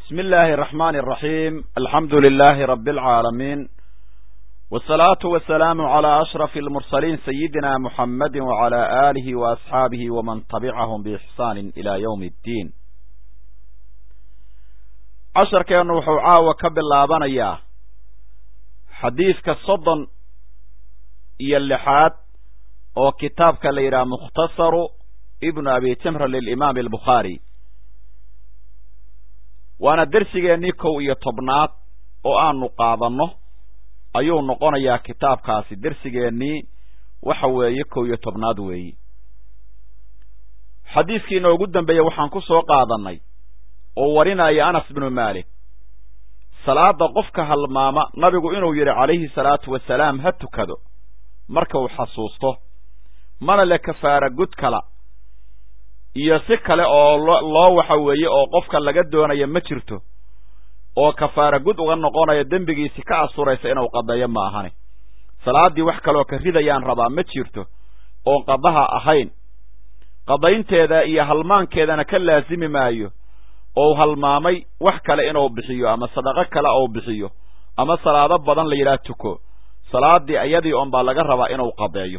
بسم الله الرحمن الرحيم الحمد لله رب العالمين والصلاة والسلام على أشرف المرسلين سيدنا محمد وعلى آله وأصحابه ومن تبعهم بإحسان إلى يوم الدين عشر كان وحو عاوة كبلابانيا حديث كالصدن إيا اللحاد oo kitaabka la yidhaha mukhtasaru ibnu abi timr lilimaam albukhaari waana dersigeennii kow iyo tobnaad oo aanu qaadanno ayuu noqonayaa kitaabkaasi dersigeennii waxa weeye kow iyo tobnaad weeyi xadiiskii inoogu dambeeyey waxaan ku soo qaadannay oo warinaya anas binu maalik salaada qofka halmaama nabigu inuu yidhi calayhi salaatu wasalaam ha tukado marka uu xasuusto mana le kafaara gud kala iyo si kale oo loo waxa weeye oo qofka laga doonaya ma jirto oo kafaara gud uga noqonaya dembigiisi ka asuraysa inuu qadeeyo ma ahani salaaddii wax kaleoo ka ridayaan rabaa ma jirto oon qadaha ahayn qadaynteeda iyo halmaankeedana ka laasimi maayo ou halmaamay wax kale inuu bixiyo ama sadaqo kale ou bixiyo ama salaado badan la yidhaah tuko salaaddii iyadii oon baa laga rabaa inuu qadeeyo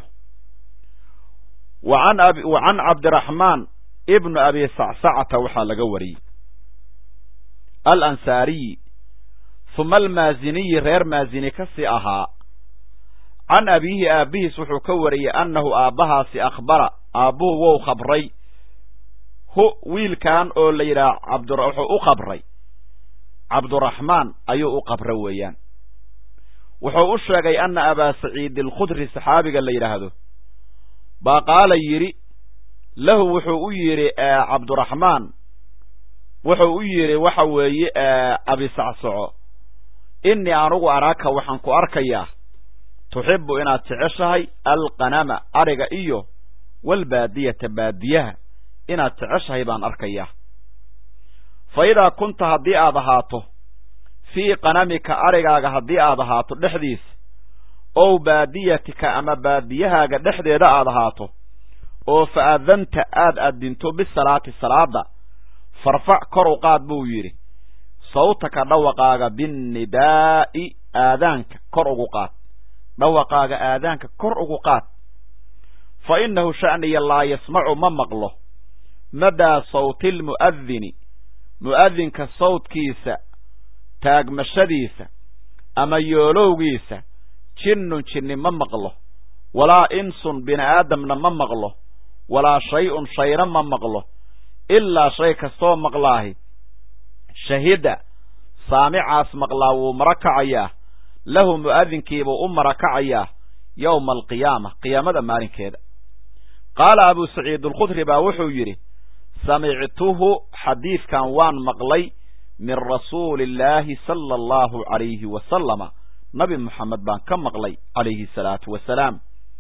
wa can cabdiraxmaan ibnu abi sacsacata waxaa laga wariyey alansaariyi huma almaaziniyi reer maazini ka sii ahaa can abiihi aabbihiis wuxuu ka wariyey annahu aabbahaasi akhbara aabbuhu wou khabray hu wiilkan oo la yidhaha cabd wuxuu u qabray cabduraxmaan ayuu u qabra weeyaan wuxuu u sheegay anna abaa saciid alkhudri saxaabiga la yidhaahdo baa qaala yidhi lahu wuxuu u yidhi cabduraxmaan wuxuu u yidhi waxa weeye abisacsoco innii anugu araaka waxaan ku arkayaa tuxibbu inaad jeceshahay alqanama ariga iyo walbaadiyata baadiyaha inaad jeceshahay baan arkayaa fa idaa kunta haddii aad ahaato fii qanamika arigaaga haddii aad ahaato dhexdiisa ow baadiyatika ama baadiyahaaga dhexdeeda aad ahaato oo fa adanta aad addinto bisalaati salaada farfac kor u qaad buu yidhi sawtaka dhawaqaaga binnidaa'i aadaanka kor ugu qaad dhawaqaaga aadaanka kor ugu qaad fa innahu sha'niya laa yasmacu ma maqlo madaa sawti lmu'adini mu'adinka sawdkiisa taagmashadiisa ama yoolowgiisa jinnun jinni ma maqlo walaa insun bini aadamna ma maqlo walaa shay-un shayna ma maqlo ilaa shay kastoo maqlaahi shahida saamicaas maqlaa wuu mara kacayaa lahu mu'adinkiibuu u mara kacayaa yowma alqiyaama qiyaamada maalinkeeda qaala abuu saciid alkhudri baa wuxuu yidhi samictuhu xadiidkan waan maqlay min rasuuli illaahi sala allahu calayhi wasalama nabi moxamed baan ka maqlay calayhi salaatu wasalaam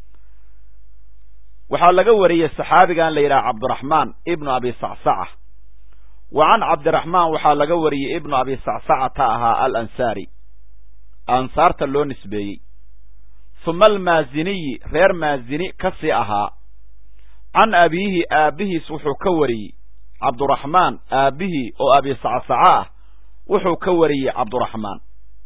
waxaa laga wariyey saxaabigan la yidhaha cabdiraxmaan ibnu abi sacsaca wa can cabdiraxmaan waxaa laga wariyey ibnu abi sacsacata ahaa alansaari ansaarta loo nisbeeyey huma almaaziniyi reer maazini ka sii ahaa can abiihi aabbihiis wuxuu ka wariyey cabduraxmaan aabbihii oo abi sacsaca ah wuxuu ka wariyey cabduraxmaan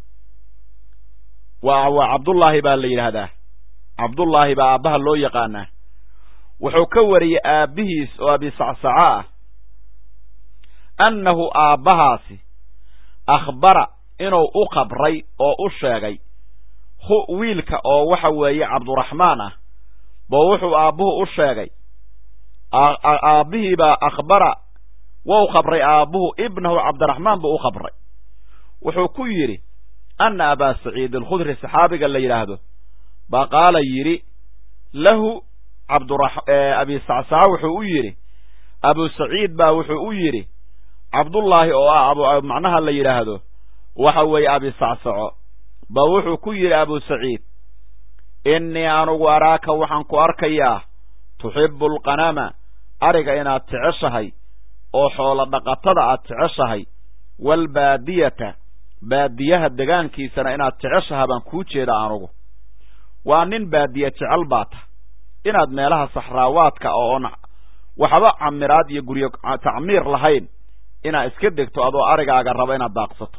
waa waa cabdullaahi baa la yidhaahdaa cabdullaahi baa aabbaha loo yaqaanaa wuxuu ka wariyey aabbihiis oo abi sacsaca ah annahu aabbahaasi akhbara inuu u qabray oo u sheegay hu wiilka oo waxa weeye cabduraxmaan ah boo wuxuu aabbuhu u sheegay aabbihiibaa akhbara wou qabray aabbuhu ibnahu cabdiraxmaan buu u qabray wuxuu ku yidhi anna abaa saciid alkhudri saxaabiga la yidhaahdo baa qaala yidhi lahu abi sacsaca wuxuu u yidhi abu saciid baa wuxuu u yidhi cabdullaahi oo ah macnaha la yidhaahdo waxa weeye abi sacsaco ba wuxuu ku yidhi abu saciid innii anugu araaka waxaan ku arkayaa tuxibbu alqanama ariga inaad jeceshahay oo xoolo dhaqatada aad jeceshahay waalbaadiyata baadiyaha degaankiisana inaad jeceshaha baan kuu jeeda anugu waa nin baadiye jecel baa ta inaad meelaha saxraawaadka oon waxba camiraad iyo guryo tacmiir lahayn inaad iska degto adoo arigaaga raba inaad daaqsato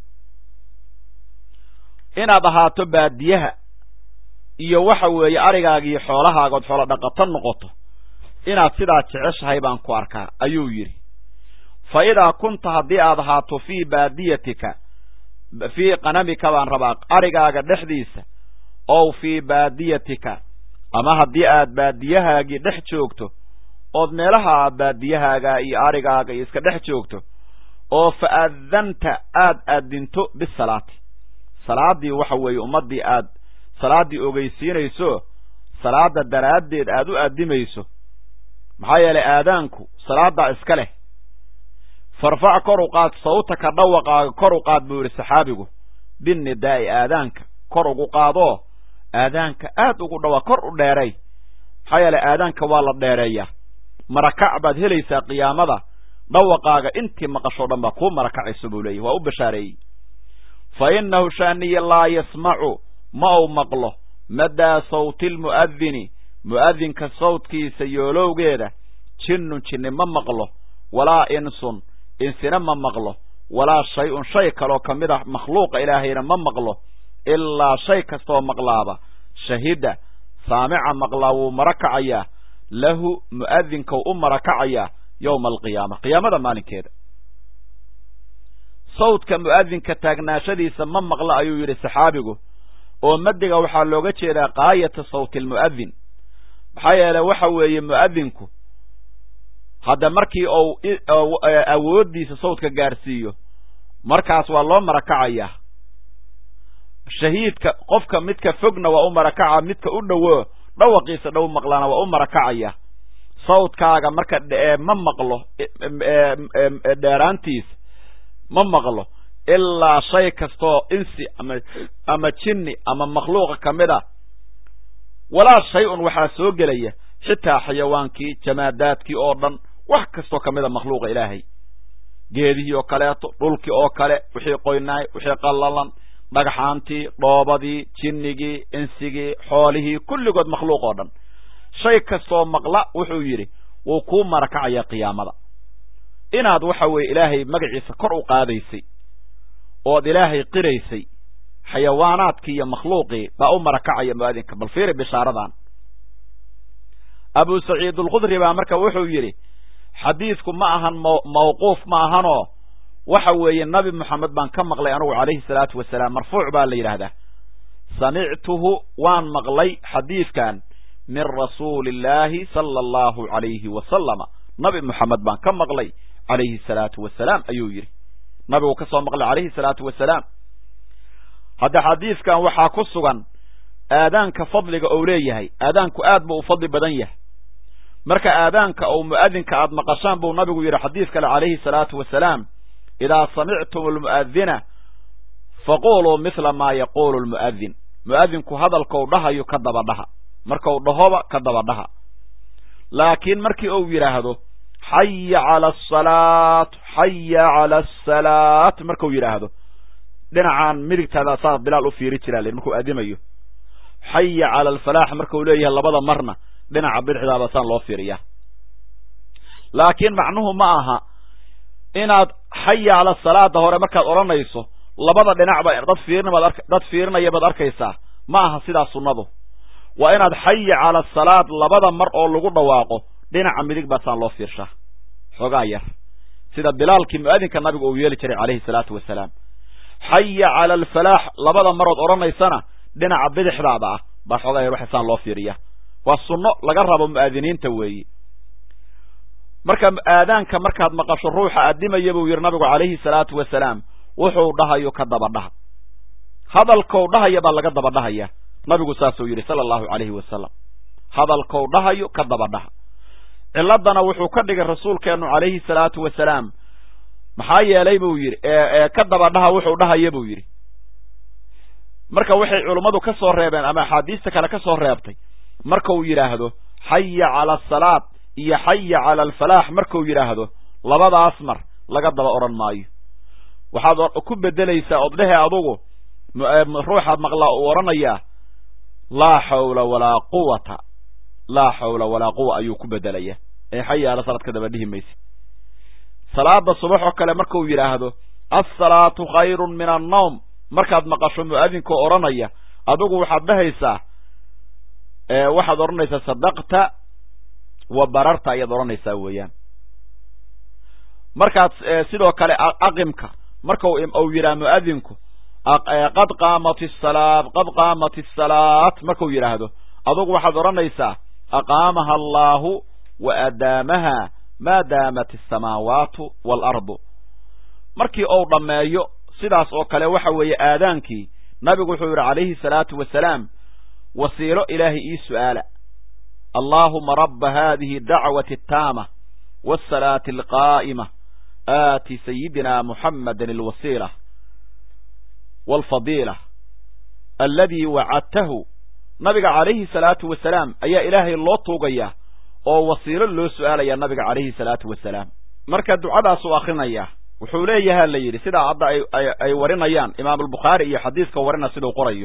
inaad ahaato baadiyaha iyo waxa weeye arigaaga iyo xoolahaaga ood xoolo dhaqato noqoto inaad sidaa jeceshahay baan ku arkaa ayuu yidhi fa idaa kunta haddii aad ahaato fii baadiyatika fii qanamika baan rabaa arigaaga dhexdiisa ow fii baadiyatika ama haddii aad baadiyahaagii dhex joogto ood meelaha baadiyahaaga iyo arigaaga iyo iska dhex joogto oo fa aadanta aad aadinto bisalaati salaaddii waxa weeye ummaddii aad salaaddii ogeysiinayso salaada daraaddeed aad u aadimayso maxaa yeelay aadaanku salaaddaa iska leh farfac kor u qaad sawtaka dhawaqaaga kor u qaad buu yidhi saxaabigu binnidaa'i aadaanka kor ugu qaadoo aadaanka aad ugu dhawaa kor u dheeray maxaa yeelay aadaanka waa la dheereeyaa marakac baad helaysaa qiyaamada dhawaqaaga intii maqashoo dhan baa kuu marakacayso buu leeyahy waa u bashaareeyey fa innahu shaaniya laa yasmacu ma uu maqlo madaa sawti lmu'adini mu'adinka sawtkiisa yoolowgeeda jinnun jinni ma maqlo walaa insun insina ma maqlo walaa shay-un shay kaloo ka mid ah makhluuqa ilaahayna ma maqlo ilaa shay kastooo maqlaaba shahida saamica maqlaa wuu mara kacayaa lahu mu'adinkau u mara kacayaa yowma alqiyaama qiyaamada maalinkeeda sawdka mu'adinka taagnaashadiisa ma maqla ayuu yidhi saxaabigu oo madiga waxaa looga jeedaa qaayata sawti almu'adin maxaa yeeley waxa weeye mu'adinku hadda markii uu awooddiisa sawdka gaarsiiyo markaas waa loo marakacayaa shahiidka qofka midka fogna waa u marakaca midka u dhowo dhawaqiisa dhow maqlana waa u marakacaya sawdkaaga marka ma maqlo dheeraantiisa ma maqlo ilaa shay kastoo insi ama ama jinni ama makhluuqa ka mid a walaa shay-un waxaa soo gelaya xitaa xayawaankii jamaadaadkii oo dhan wax kastoo ka mid a makhluuqa ilaahay geedihii oo kaleeto dhulkii oo kale wixii qoynaay wixii qallalan dhagxaantii dhoobadii jinnigii insigii xoolihii kulligood makhluuq oo dhan shay kastoo maqla wuxuu yidhi wuu kuu marakacayaa qiyaamada inaad waxa weeye ilaahay magaciisa kor u qaadaysay ood ilaahay qiraysay xayawaanaadkii iyo makhluuqii baa u marakacaya mu'adinka bal fiiri bishaaradan abu saciid alkhudri baa marka wuxuu yidhi xadiidku ma ahan mawquuf ma ahanoo waxa weeye nabi moxamed baan ka maqlay anugu calayhi salaatu wasalaam marfuuc baa la yidhaahdaa samictuhu waan maqlay xadiidkan min rasuuli illaahi sala allahu calayhi wasalama nabi moxamed baan ka maqlay calayhi salaatu wasalaam ayuu yidhi nabigu ka soo maqlay calayhi salaatu wasalaam hadda xadiidkan waxaa ku sugan aadaanka fadliga ou leeyahay aadaanku aad buu u fadli badan yahay marka aadaanka ou mu'adinka aad maqashaan buu nabigu yidhi xadiis kale calayhi salaatu wasalaam idaa samictum almu'adina faquluu mithla maa yaquulu lmu'adin mu'adinku hadalkou dhahayo ka daba dhaha markau dhahoba ka daba dhaha laakiin markii uu yidhaahdo xaya cala asalaat xaya cala asalaat markuu yidhaahdo dhinacaan midigtaada saa bilaal u fiiri jiraa l markuu aadimayo xaya cala alfalaax markuu leeyahay labada marna dhinaca bidixdaaba saan loo fiiriyaa laakiin macnuhu ma aha inaad xaya cala salaada hore markaad odhanayso labada dhinacba dad fiirinbaad dad fiirinaya baad arkaysaa ma aha sidaa sunnadu waa inaad xaya cala salaad labada mar oo lagu dhawaaqo dhinaca midig baa saan loo fiirshaa xoogaa yar sida bilaalkii mu'adinka nabigu uu yeeli jiray calayhi salaatu wasalaam xaya cala alfalaax labada marood odhanaysana dhinaca bidixdaada ah baa xoogaa yar waxa saan loo fiiriya waa sunno laga rabo mu'aadiniinta weeyi marka aadaanka markaad maqasho ruuxa addimaya buu yidhi nabigu calayhi salaatu wasalaam wuxuu dhahayo ka daba dhaha hadalkou dhahaya baa laga daba dhahaya nabigu saasuu yidhi sala allahu calayhi wasalam hadalkou dhahayo ka daba dhaha ciladana wuxuu ka dhigay rasuulkeennu calayhi salaatu wasalaam maxaa yeelay buu yidhi ka daba dhaha wuxuu dhahaya buu yidhi marka waxay culummadu ka soo reebeen ama axaadiista kale ka soo reebtay markuu yidhaahdo xaya cala asalaad iyo xaya cala alfalaax markuu yidhaahdo labadaas mar laga daba odhan maayo waxaad ku bedelaysaa ood dhehe adugu ruuxaad maqlaa uu odhanayaa laa xawla walaa quwata laa xawla walaa quwa ayuu ku bedelaya ee xaya cala salaad ka daba dhihi maysa salaada subax oo kale markuu yidhaahdo assalaatu khayrun min annawm markaad maqasho mu'adinkoo odhanaya adigu waxaad dhahaysaa waxaad odhanaysaa sadaqta wa bararta ayaad odhanaysaa weeyaan markaad sidoo kale aqimka marka uu yidhaha mu'adinku qad qaamat isalaat qad qaamat isalaat markuu yidhaahdo adugu waxaad odhanaysaa aqaamaha allaahu wa adaamaha maa daamat asamaawaatu waalardu markii uu dhammeeyo sidaas oo kale waxa weeye aadaankii nabigu wuxuu yidhi calayhi salaatu wasalaam wasiilo ilaahay ii su'aala allaahuma rabba haadihi dacwati ataama waasalaati alqaa'ima aati sayidina muxammadan alwasiila waalfadiila alladii wacadtahu nabiga calayhi salaatu wasalaam ayaa ilaahay loo tuugayaa oo wasiilo loo su'aalaya nabiga calayhi salaatu wasalaam marka ducadaasuu akhrinayaa wuxuu leeyaha la yidhi sidaa hadda ay warinayaan imaamulbukhaari iyo xadiiska warina siduu qorayo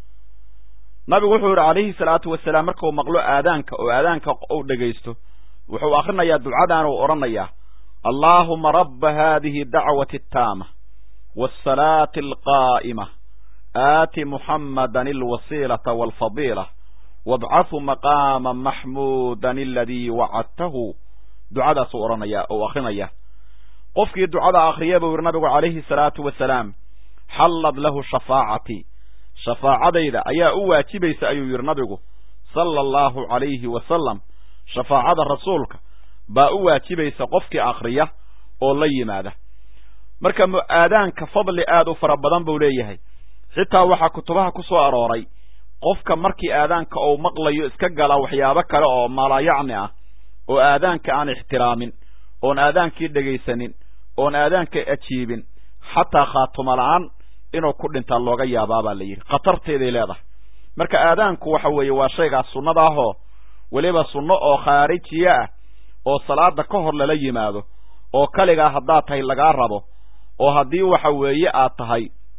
nabigu wuxuu yidhi calayhi salaatu wasalaam markuu maqlo aadaanka oo aadaanka uu dhegaysto wuxuu akhrinayaa ducadan uu odhanayaa allaahuma rabba haadihi dacwati ataama waasalaati alqaa'ima aati muxammadan alwasiilata waalfadiila wabcahu maqaama maxmuudan aladii wacadtahu ducadaasuu odhanaya uu akrinaya qofkii ducada akhriya buu yidhi nabigu calayhi salaatu wasalaam xallad lahu shafaacatii shafaacadayda ayaa u waajibaysa ayuu yidhi nabigu sala allahu calayhi wasalam shafaacada rasuulka baa u waajibaysa qofkii akhriya oo la yimaada marka aadaanka fadli aad u fara badan buu leeyahay xitaa waxaa kutubaha ku soo arooray qofka markii aadaanka uu maqlayo iska gala waxyaabo kale oo maalayacni ah oo aadaanka aan ixtiraamin oon aadaankii dhegaysanin oon aadaanka ajiibin xataa khaatuma la-aan inuu ku dhintaa looga yaabaa baa la yidhi khatarteeday leedahay marka aadaanku waxa weeye waa shaygaas sunnada ahoo weliba sunno oo khaarijiye ah oo salaada ka hor lala yimaado oo kaligaa haddaad tahay lagaa rabo oo haddii waxa weeye aad tahay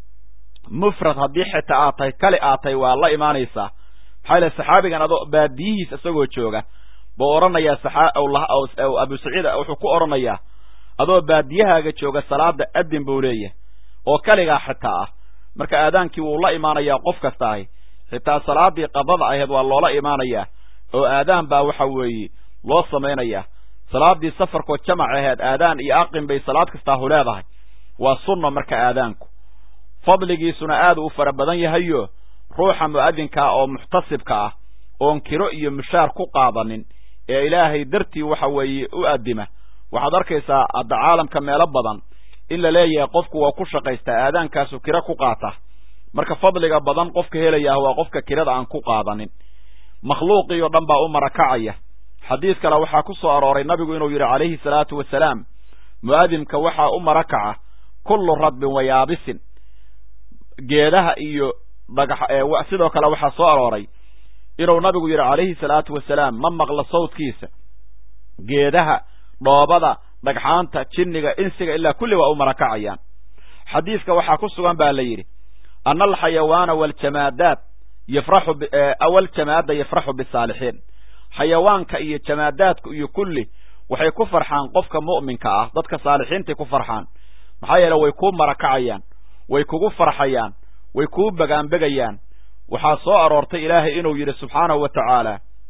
mufrad haddii xitaa aad tahay kali aad tahay waa la imaanaysaa maxaa yale saxaabigan adoo baadiyihiis isagoo jooga buu odhanayaa abu saciid wuxuu ku odhanayaa adoo baadiyahaaga jooga salaada adin buu leeyahay oo kaligaa xitaa ah marka aadaankii wuu la imaanayaa qof kasta ahi xitaa salaadii qadada ahayd waa loola imaanayaa oo aadaan baa waxa weeye loo samaynayaa salaadii safarkoo jamac ahayd aadaan iyo aqin bay salaad kastaahu leedahay waa sunna marka aadaanku fadligiisuna aad u fara badan yahayo ruuxa mu'adinkaa oo muxtasibka ah oon kiro iyo mushaar ku qaadanin ee ilaahay dartii waxa weeye u addima waxaad arkaysaa hadda caalamka meelo badan in la leeyahay qofku waa ku shaqaystaa aadaankaasu kiro ku qaata marka fadliga badan qofka helayaah waa qofka kirada aan ku qaadanin makhluuqii oo dhan baa u marakacaya xadiis kale waxaa ku soo arooray nabigu inuu yidhi calayhi salaatu wasalaam mu'adinka waxaa u marakaca kullu radbin wa yaabisin geedaha iyo dhagax sidoo kale waxaa soo arooray inuu nabigu yidhi calayhi salaatu wasalaam ma maqlo sawdkiisa geedaha dhoobada dhagxaanta jinniga insiga ilaa kulli waa u marakacayaan xadiiska waxaa ku sugan baa la yidhi ana alxayawaana waljamaadaat yafraxu waljamaada yafraxu bisaalixiin xayawaanka iyo jamaadaadku iyo kulli waxay ku farxaan qofka mu'minka ah dadka saalixiintay ku farxaan maxaa yeele way kuu marakacayaan way kugu farxayaan way kuu bagaanbegayaan waxaa soo aroortay ilaahay inuu yidhi subxaanahu wa tacaala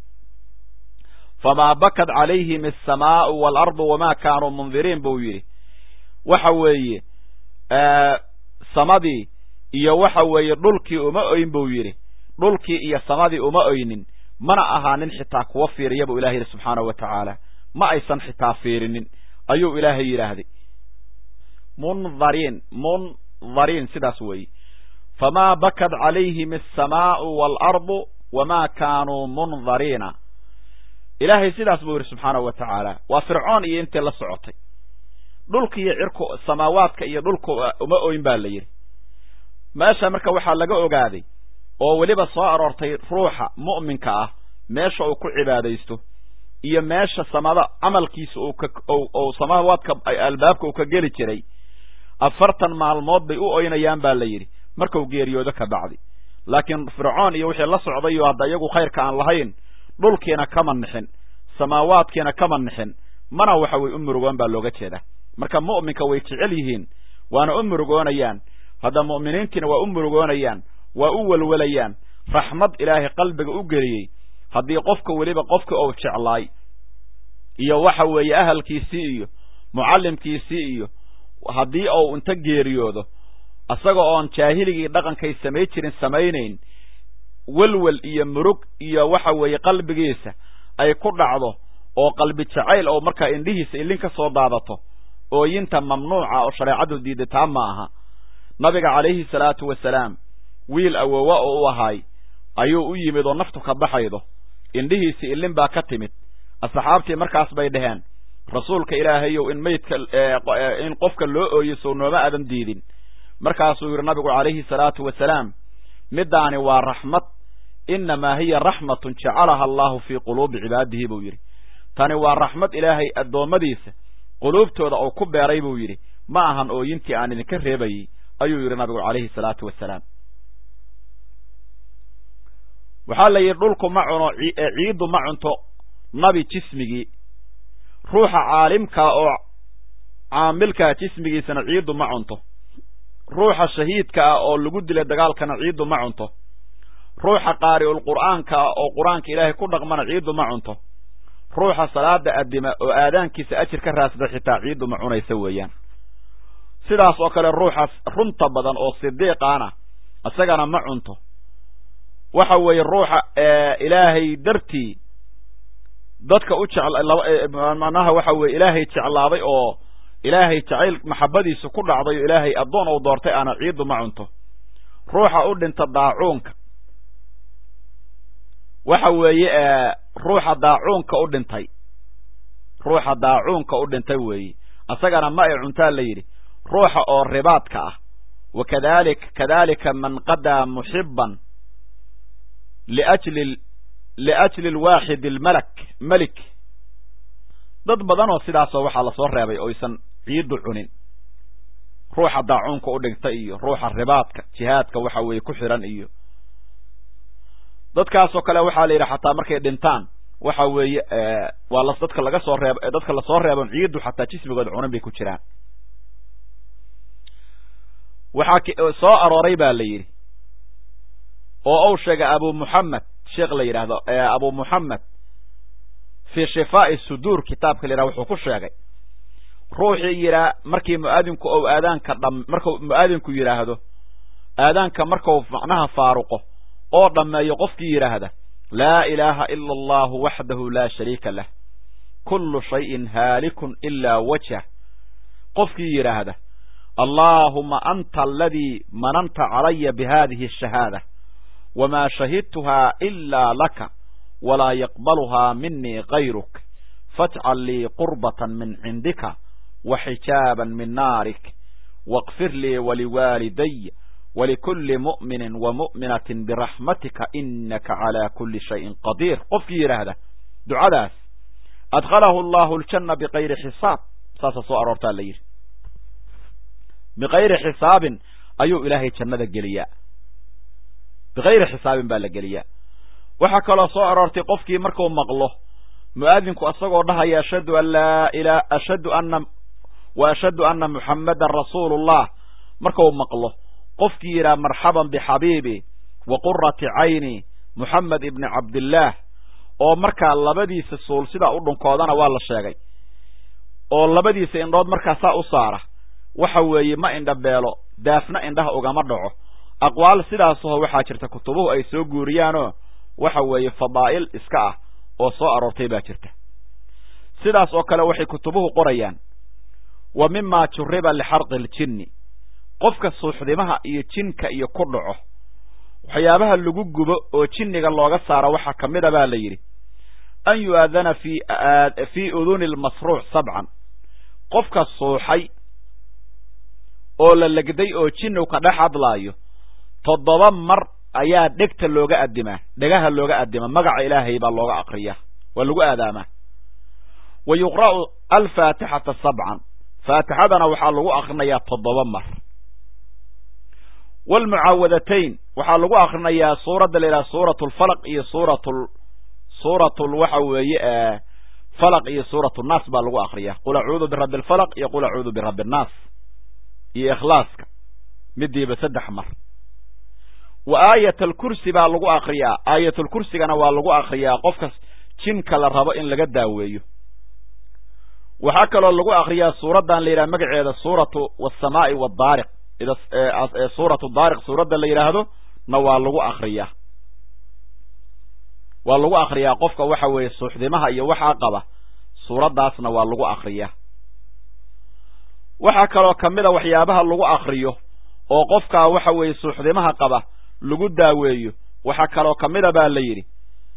famaa bakad calayhim alsamaa'u waalardu wamaa kaanuu mundiriin buu yidhi waxa weeye samadii iyo waxa weeye dhulkii uma oyn buu yidhi dhulkii iyo samadii uma oynin mana ahaanin xitaa kuwa fiiriya buu ilahay yidhi subxaanahu wa tacaala ma aysan xitaa fiirinin ayuu ilaahay yidhaahday mundariin mundariin sidaas weeye famaa bakad calayhim alsamaa'u waalardu wamaa kaanuu mundariina ilaahay sidaas buu yidhi subxaanahu wa tacaala waa fircoon iyo intii la socotay dhulka iyo cirku samaawaadka iyo dhulka uma oyn baa la yidhi meesha marka waxaa laga ogaaday oo weliba soo aroortay ruuxa mu'minka ah meesha uu ku cibaadaysto iyo meesha samada camalkiisa uu samaawaadka albaabka uu ka geli jiray afartan maalmood bay u oynayaan baa la yidhi markuu geeriyoodo ka bacdi laakiin fircoon iyo wixii la socdayo hadda iyagu khayrka aan lahayn dhulkiina kama nixin samaawaadkiina kama nixin mana waxa weye u murugoon baa looga jeeda marka mu'minka way jecel yihiin waana u murugoonayaan hadda mu'miniintiina waa u murugoonayaan waa u welwelayaan raxmad ilaahay qalbiga u geliyey haddii qofka weliba qofka ou jeclaay iyo waxa weeye ahalkiisii iyo mucallimkiisii iyo haddii ou inta geeriyoodo isaga oon jaahiligii dhaqankay samay jirin samaynayn welwel iyo murug iyo waxa weeye qalbigiisa ay ku dhacdo oo qalbi jacayl oo markaa indhihiisa ilin ka soo daadato ooyinta mamnuuca oo shareecadu diiday taa ma aha nabiga calayhi salaatu wasalaam wiil awowa oo u ahaay ayuu u yimid oo naftu ka baxaydo indhihiisi ilin baa ka timid asxaabtii markaas bay dhaheen rasuulka ilaahayow in maydka in qofka loo ooyo sow nooma aadan diidin markaasuu yidhi nabigu calayhi salaatu wasalaam middaani waa raxmad innamaa hiya raxmatun jacalaha allahu fii quluubi cibaadihi buu yidhi tani waa raxmad ilaahay addoommadiisa quluubtooda uu ku beeray buu yidhi ma ahan ooyintii aan idinka reebayey ayuu yidhi nabigu calayhi salaatu wasalaam waxaa la yidhi dhulku ma cuno ciiddu ma cunto nabi jismigii ruuxa caalimkaa oo caamilkaa jismigiisana ciiddu ma cunto ruuxa shahiidka ah oo lagu dila dagaalkana ciiddu ma cunto ruuxa qaari'ul qur'aanka ah oo qur-aanka ilaahay ku dhaqmana ciiddu ma cunto ruuxa salaada addima oo aadaankiisa ajir ka raasda xitaa ciiddu ma cunaysa weeyaan sidaas oo kale ruuxaas runta badan oo sidiiqaana isagana ma cunto waxa weeye ruuxa ilaahay dartii dadka u jecmanaha waxa weye ilaahay jeclaaday oo ilaahay jacayl maxabadiisu ku dhacday oo ilaahay addoon uu doortay aana ciiddu ma cunto ruuxa u dhinta daacuunka waxa weeye ruuxa daacuunka u dhintay ruuxa daacuunka u dhintay weeye isagana ma ay cuntaa la yidhi ruuxa oo ribaadka ah wa kadalik kadalika man qadaa muxiban liajli liajli alwaaxid almalak melik dad badan oo sidaasoo waxaa lasoo reebay oysan ciiddu cunin ruuxa daacuunka u dhintay iyo ruuxa ribaadka jihaadka waxa weeye ku xiran iyo dadkaasoo kale waxaa la yidhi xataa markay dhintaan waxa weeye waa las dadka laga soo reeb dadka lasoo reebon ciiddu xataa jismigooda cunin bay ku jiraan waxaa soo arooray ba la yidhi oo uu sheegay abu muxamed sheekh la yidhaahdo abu muxamed fii shifaa'i suduur kitaabka la yidhahdo wuxuu ku sheegay ruuxii yidhaa markii mu'aadinku ou aadaanka dham markuu mu'aadinku yidhaahdo aadaanka markau macnaha faaruqo oo dhammeeyo qofkii yidhaahda laa ilaaha ila allahu waxdahu laa shariika lah kullu shayin haalikun ilaa wajhah qofkii yidhaahda allaahuma anta aladii mananta calaya bihadihi ashahaada wamaa shahidtuhaa ilaa laka walaa yaqbaluhaa minii gayruk fajcal lii qurbatan min cindika wa xijaaban min naarik waqfir lii waliwaalidaya walikulli mu'minin wa mu'minatin biraxmatika inaka calaa kulli shayin qadiir qofkii yidhaahda ducadaas adkhalahu allahu aljanna bikayri xisaab saasa soo aroortaa la yidhi bikayri xisaabin ayuu ilaahay jannada geliyaa bikayri xisaabin baa la geliyaa waxaa kaloo soo aroortay qofkii markuu maqlo mu'aadinku isagoo dhahaya ashhadu an laa ila ashhadu anna wa ashhadu anna muxammadan rasuulullah markuu maqlo qofkii yidhaha marxaban bixabiibi wa qurati cayni muxamed ibni cabdillaah oo markaa labadiisa suul sidaa u dhunkoodana waa la sheegay oo labadiisa indhood markaa saa u saara waxa weeye ma indha beelo daafna indhaha ugama dhaco aqwaal sidaasaho waxaa jirta kutubuhu ay soo guuriyaanoo waxa weeye fadaa'il iska ah oo soo aroortay baa jirta sidaas oo kale waxay kutubuhu qorayaan wa mima juriba lixarqi aljinni qofka suuxdimaha iyo jinka iyo ku dhaco waxyaabaha lagu gubo oo jinniga looga saaro waxaa ka mid a baa la yidhi an yu'aadana fi fii uduni lmasruuc sabcan qofka suuxay oo la legday oo jinnigu ka dhex hadlaayo toddoba mar ayaa dhegta looga addimaa dhegaha looga addimaa magaca ilaahay baa looga akriyaa waa lagu aadaamaa wa yuqra'u alfaatixata sabcan faatixadana waxaa lagu akrinayaa toddoba mar waalmucaawadatayn waxaa lagu akrinayaa suuradda la yidhaha suurat lfalaq iyo suurat suurat waxa weeye falaq iyo suuratu nnaas baa lagu akriyaa qul acuudu birabbi alfalaq iyo qul acuudu birabbi annaas iyo ikhlaaska midiiba saddex mar wa aayat alkursi baa lagu akriyaa aayatulkursigana waa lagu akriyaa qofka jinka la rabo in laga daaweeyo waxaa kaloo lagu akriyaa suuraddan la yidhaha magaceeda suuratu wasamaa'i wadaariq suuratu daariq suuradda la yidhaahdo na waa lagu akriyaa waa lagu akriyaa qofka waxa weeye suuxdimaha iyo waxaa qaba suuraddaasna waa lagu akriyaa waxaa kaloo ka mid a waxyaabaha lagu akriyo oo qofkaa waxa weeye suuxdimaha qaba lagu daaweeyo waxaa kaloo ka mida baa la yidhi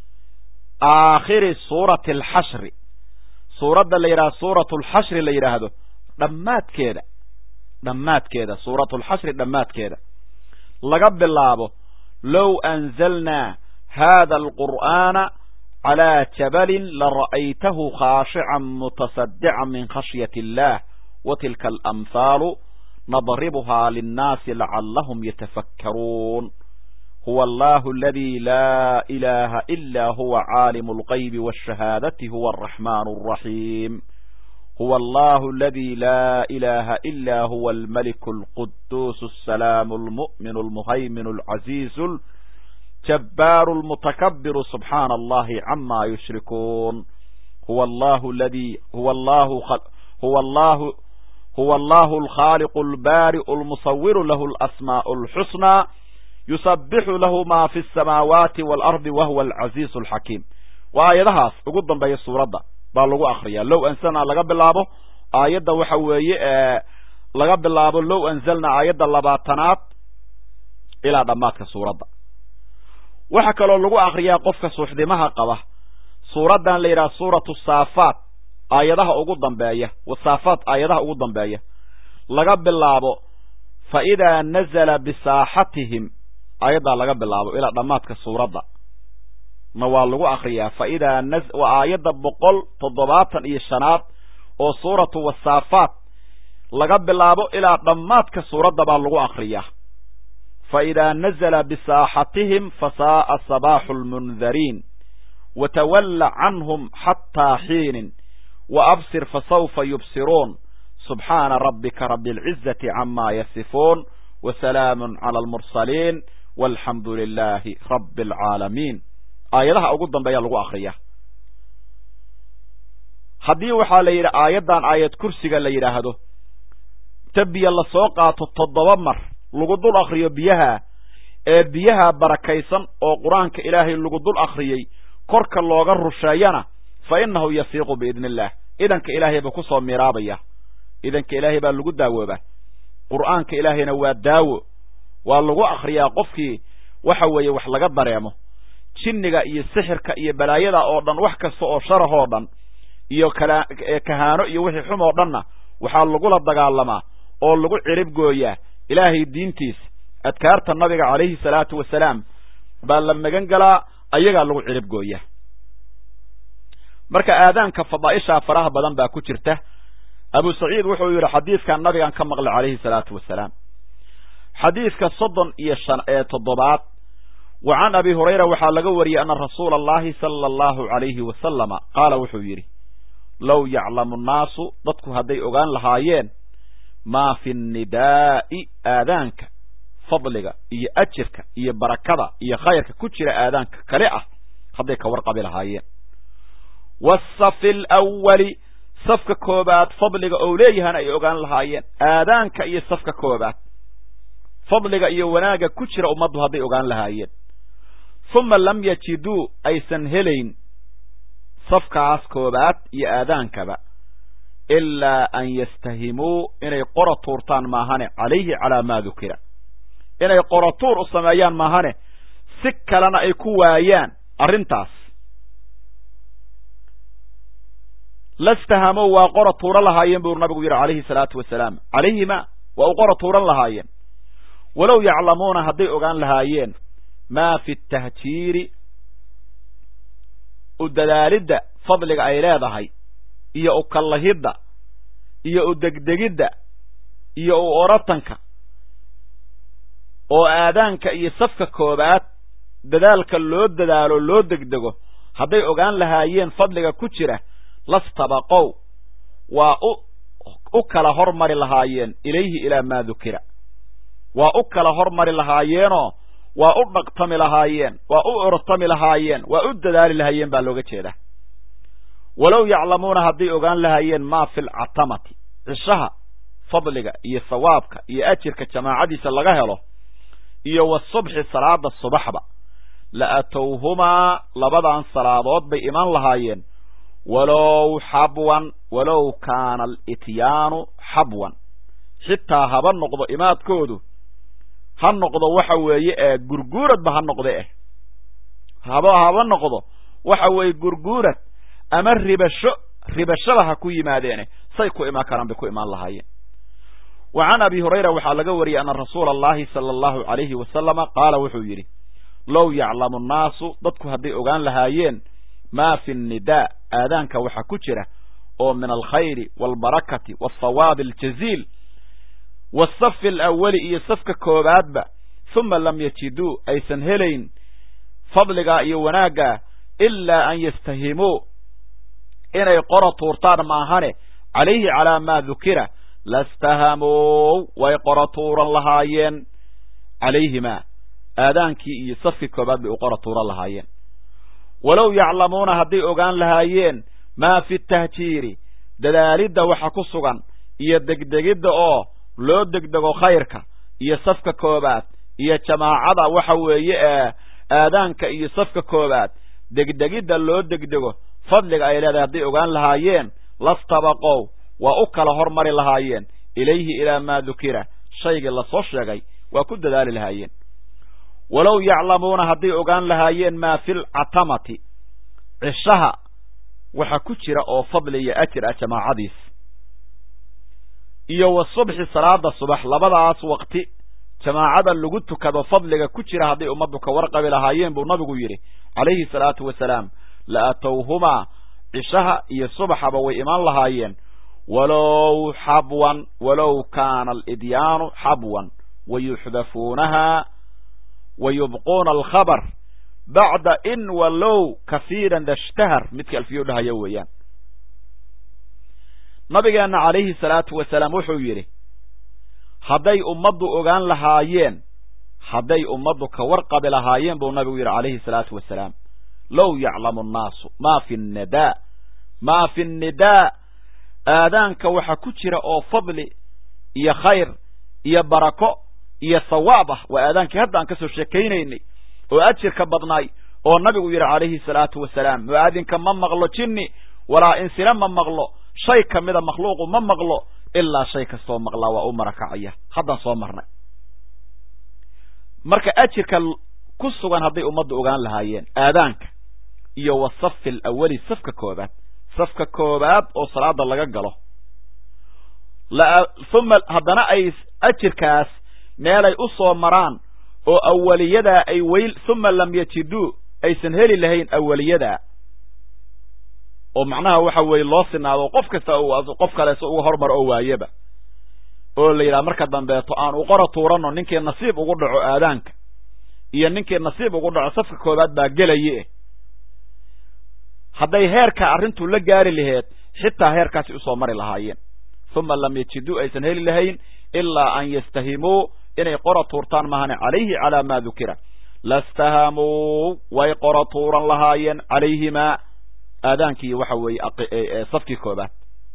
aakhiri suurati alxashri suuradda la yidhahdo suuratu alxashri la yidhaahdo dhammaadkeeda dhammaadkeeda suuratu alxashri dhammaadkeeda laga bilaabo low anzalnaa hada alqur'aana calaa jabalin lara'aytahu khaashican mutasadican min khashyati illah wa tilka alamhaalu nadribuhaa linnaasi lacallahum yatafakkaruun huwa allahu aladi laa ilaha ila huwa caalimu algaybi waashahaadati huwa alraxmaanu alraxiim huwa allahu aladi laa ilaha ila huwa almaliku alquduusu alsalaamu almu'minu almuhayminu alcaziizu jabbaaru almutakabiru subxaana allahi cama yushrikuun huwa allahu aladi huwa allahu huwa allahu huwa allahu alkhaaliqu albaari'u almusawiru lahu alasmaa'u alxusnaa yusabixu lahu ma fi asamaawaati waalardi wahuwa alcaziizu alxakiim waa aayadahaas ugu dambeeya suuradda baa lagu akriyaa low anzalnaa laga bilaabo aayadda waxa weeye laga bilaabo low anzalnaa aayadda labaatanaad ilaa dhammaadka suuradda waxaa kaloo lagu akriyaa qofka suuxdimaha qaba suuraddan la yidhaha suuratu saafaat aayadaha ugu dambeeya wasaafaat aayadaha ugu dambeeya laga bilaabo fa idaa nazala bisaaxatihim aayaddaa laga bilaabo ilaa dhammaadka suuradda na waa lagu akriyaa fa idaa na waa aayadda boqol toddobaatan iyo shanaad oo suuratu wasaafaat laga bilaabo ilaa dhammaadka suuradda baa lagu akriyaa fa idaa nazala bisaaxatihim fasaa'a sabaaxu lmundariin watawalla canhum xataa xiinin wa absir fasawfa yubsiruun subxaana rabbika rabi alcizati cama yasifuun wasalaamun cala almursaliin walxamdu lilaahi rabbi alcaalamiin aayadaha ugu dambeeya lagu akriyaa haddii waxaa la yidhi aayaddan aayad kursiga la yidhaahdo ta biyo lasoo qaato toddoba mar lagu dul akriyo biyaha ee biyaha barakaysan oo qur-aanka ilaahay lagu dul akriyey korka looga rusheeyana fa innahu yafiiqu biidni illaah idanka ilaahay baa kusoo miiraabaya idanka ilaahay baa lagu daawoobaa qur'aanka ilaahayna waa daawo waa lagu akriyaa qofkii waxa weeye wax laga dareemo jinniga iyo sixirka iyo balaayada oo dhan wax kasta oo sharahoo dhan iyo kala kahaano iyo wixii xum oo dhanna waxaa lagula dagaalamaa oo lagu cirib gooyaa ilaahay diintiisa adkaarta nabiga calayhi salaatu wasalaam baa la magan galaa ayagaa lagu cirib gooyaa marka aadaanka fadaa'ishaa faraha badan baa ku jirta abu saciid wuxuu yidhi xadiidkan nabigan ka maqlay calayhi salaatu wasalaam xadiidka soddon iyo shan ee toddobaad wa can abi hurayra waxaa laga wariyey ana rasuula allahi sala allahu calayhi wasalama qaala wuxuu yidhi low yaclamu nnaasu dadku hadday ogaan lahaayeen maa fi nnidaa'i aadaanka fadliga iyo ajirka iyo barakada iyo khayrka ku jira aadaanka kale ah hadday ka warqabi lahaayeen waasafi alawali safka koobaad fadliga ou leeyahana ay ogaan lahaayeen aadaanka iyo safka koobaad fadliga iyo wanaagga ku jira ummaddu hadday ogaan lahaayeen uma lam yajiduu aysan helayn safkaas koobaad iyo aadaankaba ilaa an yastahimuu inay qora tuurtaan maahane calayhi calaa maa dukira inay qora tuur u sameeyaan maahane si kalena ay ku waayaan arrintaas lastahamow waa qora tuuran lahaayeen buu nabigu yidhi calayhi salaatu wasalaam calayhima waa u qora tuuran lahaayeen walow yaclamuuna hadday ogaan lahaayeen maa fi tahjiiri u dadaalidda fadliga ay leedahay iyo u kallahidda iyo u degdegidda iyo u oratanka oo aadaanka iyo safka koobaad dadaalka loo dadaalo loo degdego hadday ogaan lahaayeen fadliga ku jira lastabaqow waa u u kala hormari lahaayeen ilayhi ilaa maa dukira waa u kala hormari lahaayeenoo waa u dhaqtami lahaayeen waa u ortami lahaayeen waa u dadaali lahaayeen baa looga jeedaa walow yaclamuuna hadday ogaan lahaayeen maa fi lcatamati cishaha fadliga iyo sawaabka iyo ajirka jamaacadiisa laga helo iyo wasubxi salaada subaxba la atowhumaa labadan salaadood bay iman lahaayeen walow xabwan walow kaana alityaanu xabwan xitaa haba noqdo imaadkoodu ha noqdo waxa weeye ee gurguuradba ha noqde eh haba haba noqdo waxa weeye gurguurad ama ribasho ribashaba ha ku yimaadeene say ku imaan karaan bay ku imaan lahaayeen wa can abi hurayra waxaa laga wariyey ana rasuula allahi sala allahu calayhi wasalama qaala wuxuu yidhi low yaclamu annaasu dadku hadday ogaan lahaayeen maa fi nnidaa aadaanka waxa ku jira oo min alkhayri waalbarakati waalthawaabi aljaziil waasafi alawali iyo safka koobaadba huma lam yajiduu aysan helayn fadligaa iyo wanaaggaa ilaa an yastahimuu inay qora tuurtaan maahane calayhi calaa maa dukira lastahamow way qora tuuran lahaayeen calayhimaa aadaankii iyo safkii koobaad bay u qora tuuran lahaayeen walow yaclamuuna hadday ogaan lahaayeen maa fi tahjiiri dadaalidda waxa ku sugan iyo degdegidda oo loo degdego khayrka iyo safka koobaad iyo jamaacada waxa weeye ee aadaanka iyo safka koobaad degdegidda loo degdego fadliga ay leedahay hadday ogaan lahaayeen lastabaqow waa u kala hormari lahaayeen ilayhi ilaa maa dukira shaygii lasoo sheegay waa ku dadaali lahaayeen walow yaclamuuna hadday ogaan lahaayeen maa fi lcatamati cishaha waxa ku jira oo fadli iyo ajir ah jamaacadiis iyo wa subxi salaada subax labadaas waqti jamaacada lagu tukado fadliga ku jira hadday ummaddu ka warqabi lahaayeen buu nabigu yidhi calayhi salaatu wasalaam la atowhumaa cishaha iyo subaxaba way imaan lahaayeen walow xabwan walow kaana alidyaanu xabwan wayuxdafuunaha wa yubquuna alkhabar bacda in walow kahiiran dashtahar midkii alfiyo dhahaya weeyaan nabigeenna calayhi salaatu wasalaam wuxuu yidhi hadday ummaddu ogaan lahaayeen hadday ummaddu ka warqabi lahaayeen buu nabigu yidhi calayhi salaatu wasalaam low yaclamu annaasu maa fi nnidaa maa fi nnidaa aadaanka waxa ku jira oo fadli iyo khayr iyo barako iyo sawaab ah waa aadaankii hadda aan ka soo sheekaynaynay oo ajirka badnaay oo nabigu yidhi calayhi salaatu wasalaam mu'aadinka ma maqlo jinni walaa insina ma maqlo shay ka mida makhluuqu ma maqlo ilaa shay kastoo maqlaa waa u marakacaya haddaan soo marnay marka ajirka ku sugan hadday ummaddu ogaan lahaayeen aadaanka iyo wa safi alawali safka koobaad safka koobaad oo salaada laga galo uma haddana ay ajirkaas meelay u soo maraan oo awaliyadaa ay weyl uma lam yajiduu aysan heli lahayn awaliyadaa oo macnaha waxa weeye loo sinaado qof kasta qof kaleese uga hormar oo waayaba oo la yidhaha marka dambeeto aan u qora tuuranno ninkii nasiib ugu dhaco aadaanka iyo ninkii nasiib ugu dhaco safka koobaad baa gelaye hadday heerka arrintu la gaari laheed xitaa heerkaasi usoo mari lahaayeen uma lam yajiduu aysan heli lahayn ilaa an yastahimuu inay qora tuurtaan mahane calayhi calaa maa dukira lastahamuu way qora tuuran lahaayeen calayhimaa aadaankii waxa weeye safkii koobaad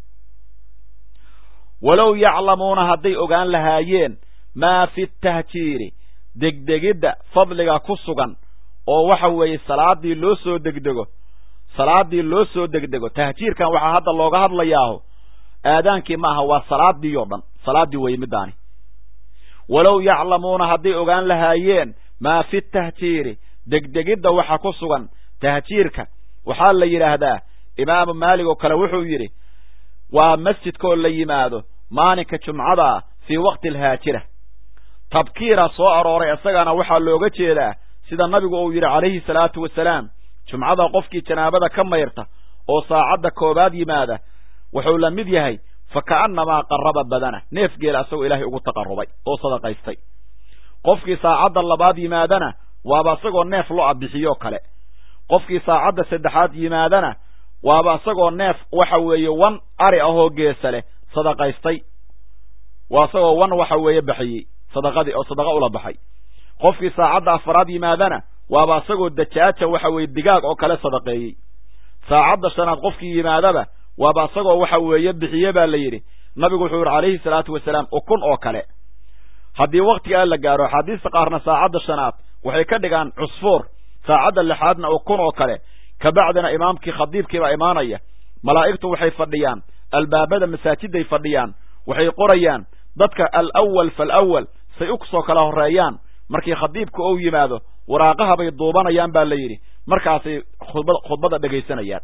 walow yaclamuuna hadday ogaan lahaayeen maa fi tahjiiri degdegidda fadliga ku sugan oo waxa weeye salaadii loo soo degdego salaadii loo soo degdego tahjiirkan waxaa hadda looga hadlayaaho aadaankii ma aha waa salaadii oo dhan salaaddii weye midaani walow yaclamuuna hadday ogaan lahaayeen maa fi tahjiiri degdegidda waxa ku sugan tahjiirka waxaa la yidhaahdaa imaamu maalig oo kale wuxuu yidhi waa masjidkaoo la yimaado maalinka jumcadaa fii waqti alhaajira tabkiira soo arooray isagana waxaa looga jeedaa sida nabigu uu yidhi calayhi salaatu wasalaam jumcada qofkii janaabada ka mayrta oo saacadda koobaad yimaada wuxuu la mid yahay fa ka'annamaa qarraba badana neef geela asagoo ilaahay ugu taqarrubay oo sadaqaystay qofkii saacadda labaad yimaadana waaba isagoo neef lo-a bixiyoo kale qofkii saacadda saddexaad yimaadana waaba isagoo neef waxa weeye wan ari ahoo geesa leh sadaqaystay waa isagoo wan waxa weeye baxiyey sadaqadii oo sadaqa ula baxay qofkii saacadda afaraad yimaadana waaba isagoo dajaaja waxa weeye digaag oo kale sadaqeeyey saacadda shanaad qofkii yimaadaba waaba isagoo waxa weeye bixiye baa la yidhi nabigu wuxuu yidhi calayhi salaatu wasalaam ukun oo kale haddii waktigaa la gaaro axaadiista qaarna saacadda shanaad waxay ka dhigaan cusfuur saacadda lixaadna ukun oo kale kabacdina imaamkii khadiibkiibaa imaanaya malaa'igtu waxay fadhiyaan albaabada masaajidday fadhiyaan waxay qorayaan dadka alawal falawal say u soo kala horreeyaan markii khadiibku ou yimaado waraaqaha bay duubanayaan baa la yidhi markaasay khudbad khudbadda dhegaysanayaan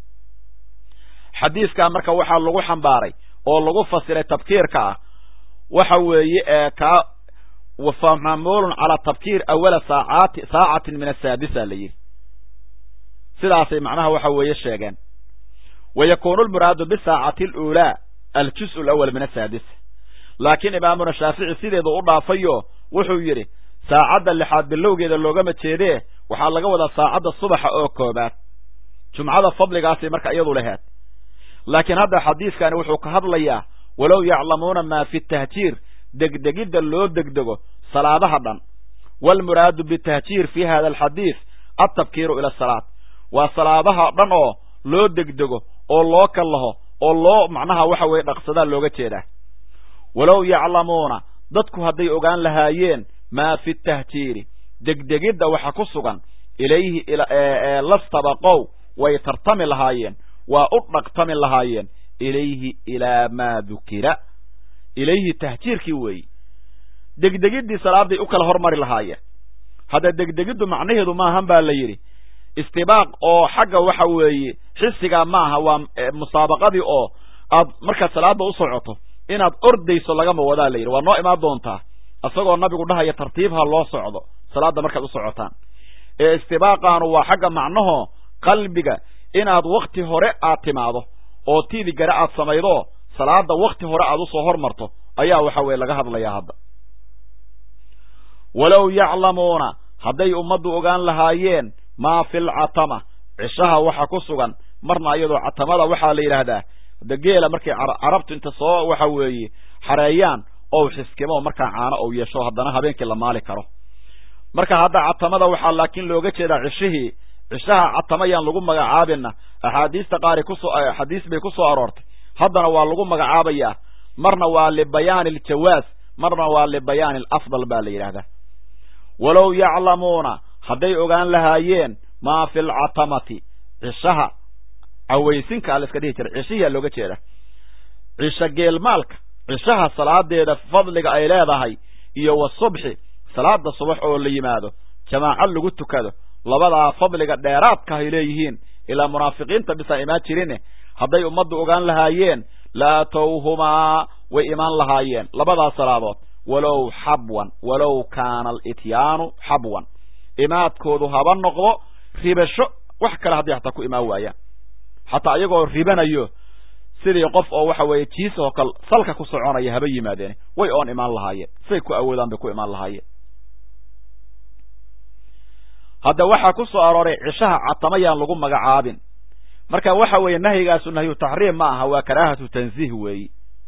xadiiskaa marka waxaa lagu xambaaray oo lagu fasiray tabkiirka ah waxa weeye ee kaa famamulun calaa tabkiir awala saacaati saacatin min asaadisa la yidhi sidaasay macnaha waxa weeye sheegeen wa yakunu lmuraadu bisaacati aluulaa aljus alawal min asaadisa laakiin imaamuna shaafici sideedu u dhaafayo wuxuu yidhi saacadda lixaad bilowgeeda loogama jeedee waxaa laga wadaa saacadda subaxa oo koobaad jumcada fadligaasay marka iyadu laheed laakiin hadda xadiiskani wuxuu ka hadlayaa walow yaclamuuna maa fi tahjiir degdegidda loo degdego salaadaha dhan waalmuraadu bitahjiir fi hada alxadiis altabkiiru ila asalaat waa salaadaha dhan oo loo degdego oo loo kallaho oo loo macnaha waxa weeye dhaqsadaa looga jeedaa walow yaclamuuna dadku hadday ogaan lahaayeen maa fi tahjiiri degdegidda waxa ku sugan ilayhi lastabaqow way tartami lahaayeen waa u dhaqtami lahaayeen ilayhi ilaa maa dukira ilayhi tahjiirkii weeyi degdegiddii salaaday u kala hormari lahaayeen hadda degdegiddu macnaheedu maahan baa la yidhi istibaaq oo xagga waxa weeye xisigaa maaha waa musaabaqadii oo aad markaad salaada u socoto inaad ordayso lagama wadaa la yidhi waa noo imaan doontaa isagoo nabigu dhahaya tartiibha loo socdo salaadda markaad u socotaan ee istibaaqaanu waa xagga macnaho qalbiga inaad wakti hore aad timaado oo tiidi gare aad samaydo salaada wakti hore aad usoo hormarto ayaa waxa weye laga hadlayaa hadda walow yaclamuuna hadday ummaddu ogaan lahaayeen maa fi lcatama cishaha waxa ku sugan marna iyadoo catamada waxaa la yidhaahdaa de geela markay carabtu inta soo waxa weeye xareeyaan ou xiskimo markaa caano ou yeesho haddana habeenkii la maali karo marka hadda catamada waxaa laakiin looga jeedaa cishihii cishaha catama yaan lagu magacaabina axaadiista qaari kusoo axaadiis bay ku soo aroortay haddana waa lagu magacaabayaa marna waa libayaani aljawaaz marna waa libayaani alafdal baa la yidhaahdaa walow yaclamuuna hadday ogaan lahaayeen maa fi lcatamati cishaha cawaysinka la iska dhihi jiray cishihiyaa looga jeeda cisho geelmaalka cishaha salaadeeda fadliga ay leedahay iyo wa subxi salaada subax oo la yimaado jamaaco lagu tukado labadaa fadliga dheeraadka ay leeyihiin ilaa munaafiqiinta bisaan imaan jirine hadday ummaddu ogaan lahaayeen la atowhumaa way imaan lahaayeen labadaa salaadood walow xabwan walow kaana alityaanu xabwan imaadkoodu haba noqdo ribasho wax kale hadday hataa ku imaan waayaan xataa iyagoo ribanayo sidii qof oo waxa weeye jiis oo kal salka ku soconaya haba yimaadeen way oon imaan lahaayeen siday ku awoodaan bay ku imaan lahaayeen hadda waxaa ku soo arooray cishaha catamayaan lagu magacaabin marka waxa weeye nahyigaasu nahyu taxriim ma aha waa karaahatu tanziih weeyi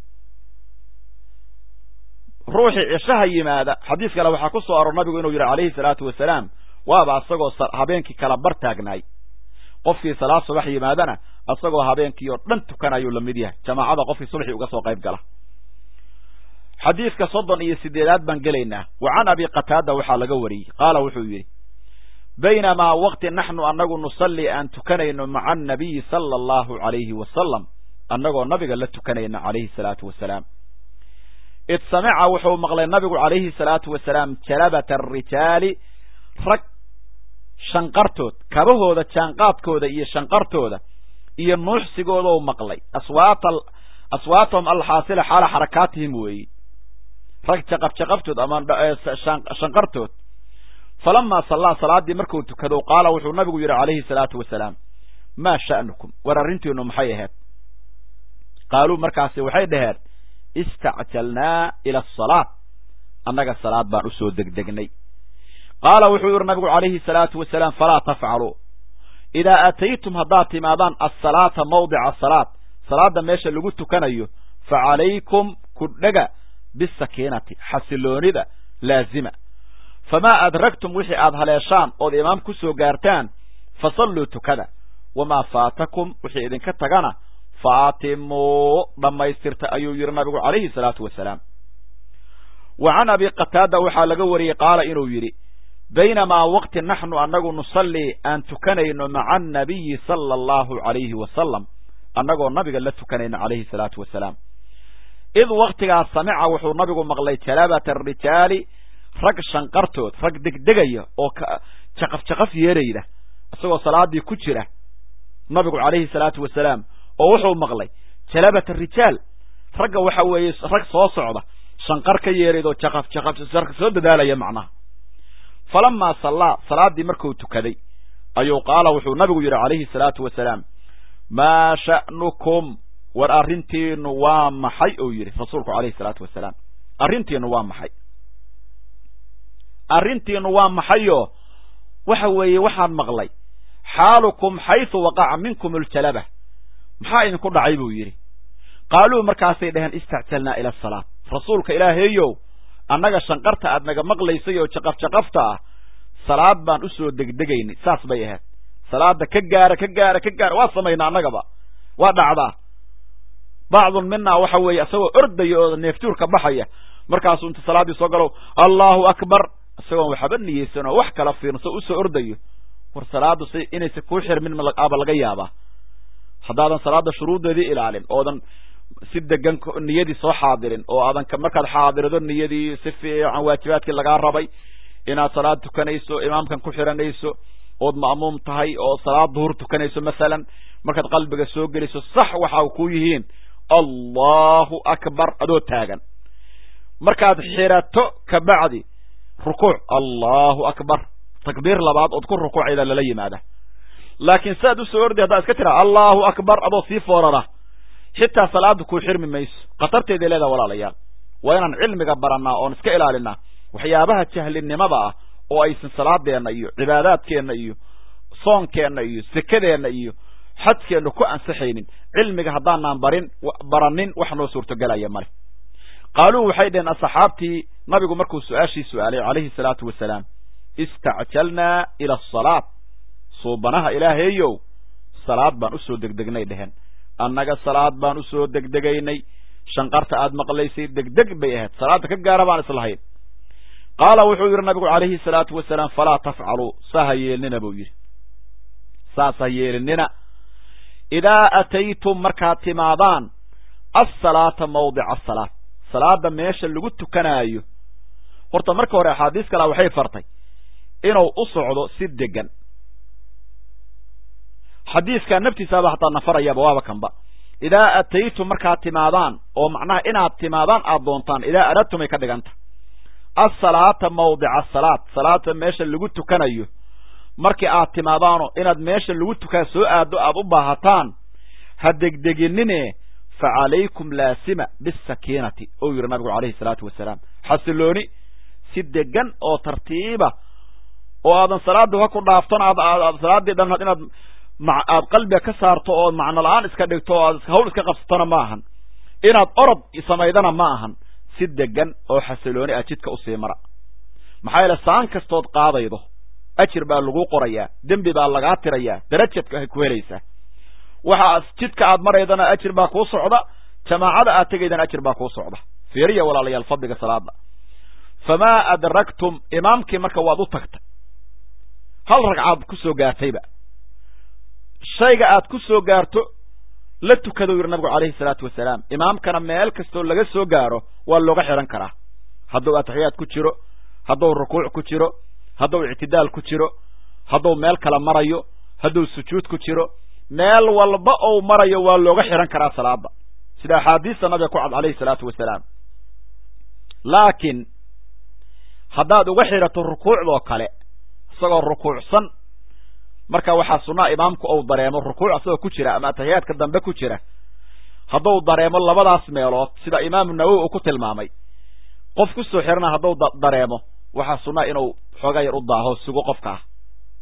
ruuxii cishaha yimaada xadiis kale waxaa ku soo aroor nabigu inuu yidhi calayhi salaatu wasalaam waaba isagoo habeenkii kala bar taagnaay qofkii salaad subax yimaadana isagoo habeenkii oo dhan tukanayuu la mid yahay jamaacada qofkii subaxii uga soo qayb gala xadiidka soddon iyo sideedaad baan gelaynaa wa can abi qataada waxaa laga wariyey qaala wuxuu yidhi baynamaa waqti naxnu annagu nusalli aan tukanayno maca annabiyi sala allahu calayhi wasalam annagoo nabiga la tukanayna calayhi salaatu wasalaam id samica wuxuu maqlay nabigu calayhi salaatu wasalaam jalabata arijaali rag shanqartood kabahooda jaanqaadkooda iyo shanqartooda iyo nuuxsigoodou maqlay aswaata aswaatahum alxaasila xaala xarakaatihim weeyi rag jaqab jaqabtood ama shanqartood falamaa sallaa salaaddii markuu tukado qaala wuxuu nabigu yidhi calayhi salaatu wasalaam maa sha'nukum war arrintiinu maxay ahayd qaaluu markaasi waxay dhaheen istacjalnaa ila asalaat annaga salaad baan usoo degdegnay qaala wuxuu yidhi nabigu calayhi salaatu wasalaam falaa tafcaluu idaa ataytum haddaad timaadaan asalaata mawdica asalaat salaadda meesha lagu tukanayo fa calaykum kudhaga bisakiinati xasiloonida laazima famaa adragtum wixii aad haleeshaan ood imaam ku soo gaartaan fasalluu tukada wamaa faatakum wixii idinka tagana faatimuu dhammaystirta ayuu yidhi nabigu calayhi salaatu wasalaam wa can abi qataada waxaa laga wariyey qaala inuu yidhi baynamaa waqti naxnu annagu nusallii aan tukanayno maca annabiyi sala allahu calayhi wasalam annagoo nabiga la tukanayno calayhi salaatu wasalaam id waktigaas samica wuxuu nabigu maqlay jalabata arijaali rag shanqartood rag degdegaya oo jaqaf jaqaf yeerayda isagoo salaadii ku jira nabigu calayhi salaatu wasalaam oo wuxuu maqlay jalabata rijaal ragga waxa weeye rag soo socda shanqar ka yeerayd oo jaqaf jaqaf soo dadaalaya macnaha falamaa sallaa salaaddii markuu tukaday ayuu qaala wuxuu nabigu yidhi calayhi salaatu wasalaam maa sha'nukum war arrintiinu waa maxay uu yidhi rasuulku calayhi salaatu wasalaam arrintiinu waa maxay arrintiinu waa maxayoo waxa weeye waxaan maqlay xaalukum xaysu waqaca minkum aljalaba maxaa idinku dhacay buu yidhi qaaluu markaasay dhaheen istacjalnaa ila asalaat rasuulka ilaahaeyow annaga shanqarta aad naga maqlaysay oo jaqaf jaqafta ah salaad baan u soo degdegaynay saas bay ahayd salaada ka gaara ka gaara ka gaara waa samaynaa annagaba waa dhacdaa bacdun minaa waxa weeye isagoo ordaya oo neeftuurka baxaya markaasuu inta salaaddii soo galow allahu akbar isagoon waxba niyeysan oo wax kala fiirso usoo ordayo war salaadu si inaysa kuu xirmin aba laga yaabaa haddaadan salaada shuruuddeedii ilaalin oodan si degan niyadii soo xaadirin oo aadan markaad xaadirdo niyadii si fiican waajibaadkii lagaa rabay inaad salaad tukanayso imaamkan ku xiranayso ood ma'muum tahay oo salaad duhur tukanayso masalan markaad qalbiga soo geliso sax waxa ku yihiin allahu akbar adoo taagan markaad xirato kabacdi rukuuc allahu akbar takbiir labaad ood ku rukuucayda lala yimaada laakiin siaad usoo orday haddaad iska tiraa allahu akbar adoo sii foorara xitaa salaada kuu xirmi mayso khatarteeday leedaha walaalayaal waa inaan cilmiga barannaa oon iska ilaalinaa waxyaabaha jahlinimada ah oo aysan salaadeenna iyo cibaadaadkeenna iyo soonkeenna iyo sekadeenna iyo xadkeenna ku ansaxaynin cilmiga haddaanaan barin baranin wax noo suurtogelaya male qaaluu waxay dhaheen asxaabtii nabigu markuu su-aashii su-aalay calayhi salaatu wasalaam istacjalnaa ila asalaat suubanaha ilaahaeyow salaad baan usoo degdegnay dheheen annaga salaad baan usoo degdegaynay shanqarta aad maqlaysay degdeg bay ahayd salaadda ka gaara baan islahayn qaala wuxuu yidhi nabigu calayhi salaatu wasalaam falaa tafcaluu saa ha yeelnina buu yidhi saas ha yeelinina idaa ataytum markaad timaadaan assalaata mawdica asalaat salaada meesha lagu tukanaayo horta marka hore axaadiis kalea waxay fartay inuu u socdo si degan xadiiskaa naftiisaaba hataa nafarayaba waaba kanba idaa ataytum markaad timaadaan oo macnaha inaad timaadaan aad doontaan idaa aradtumay ka dhiganta asalaata mawdica asalaat salaata meesha lagu tukanayo markii aad timaadaano inaad meesha lagu tukaa soo aado aad u baahataan ha degdeginine fa calaykum laasima bisakiinati ou yidhi nabigu calayhi salaatu wasalaam xasilooni si degan oo tartiiba oo aadan salaada ha ku dhaafton aad salaaddii dhan inaad aad qalbiga ka saarto oo macno la-aan iska dhigto oo aad hawl iska qabsatona ma ahan inaad orod samaydana ma ahan si degan oo xasilooni ah jidka usii mara maxaa yeele saan kastood qaadaydo ajir baa lagu qorayaa dembi baa lagaa tirayaa darajadka ku helaysaa waxa jidka aad maraydana ajir baa kuu socda jamaacada aad tegaydana ajir baa kuu socda fiiriya walaalayaal fadliga salaada famaa adragtum imaamkii marka waad u tagtay hal ragcaad ku soo gaartayba shayga aad ku soo gaarto la tukadou yidhi nabigu calayhi salaatu wasalaam imaamkana meel kastoo laga soo gaaro waa looga xihan karaa hadduu atixiyaad ku jiro hadduu rukuuc ku jiro hadduu ictidaal ku jiro hadduu meel kala marayo hadduu sujuud ku jiro meel walba ou marayo waa looga xihan karaa salaada sida axaadiista nabiga ku cad calayhi salaatu wasalaam laakiin haddaad uga xidhato rukuucdoo kale isagoo rukuucsan marka waxaa sunnaa imaamku ou dareemo rukuuc asagoo ku jira ama ataxiyaadka dambe ku jira hadduu dareemo labadaas meelood sida imaamu nawowi uu ku tilmaamay qof kusoo xirana hadduu dareemo waxaa sunnaa inuu xoogaa yar u daaho sugo qofka ah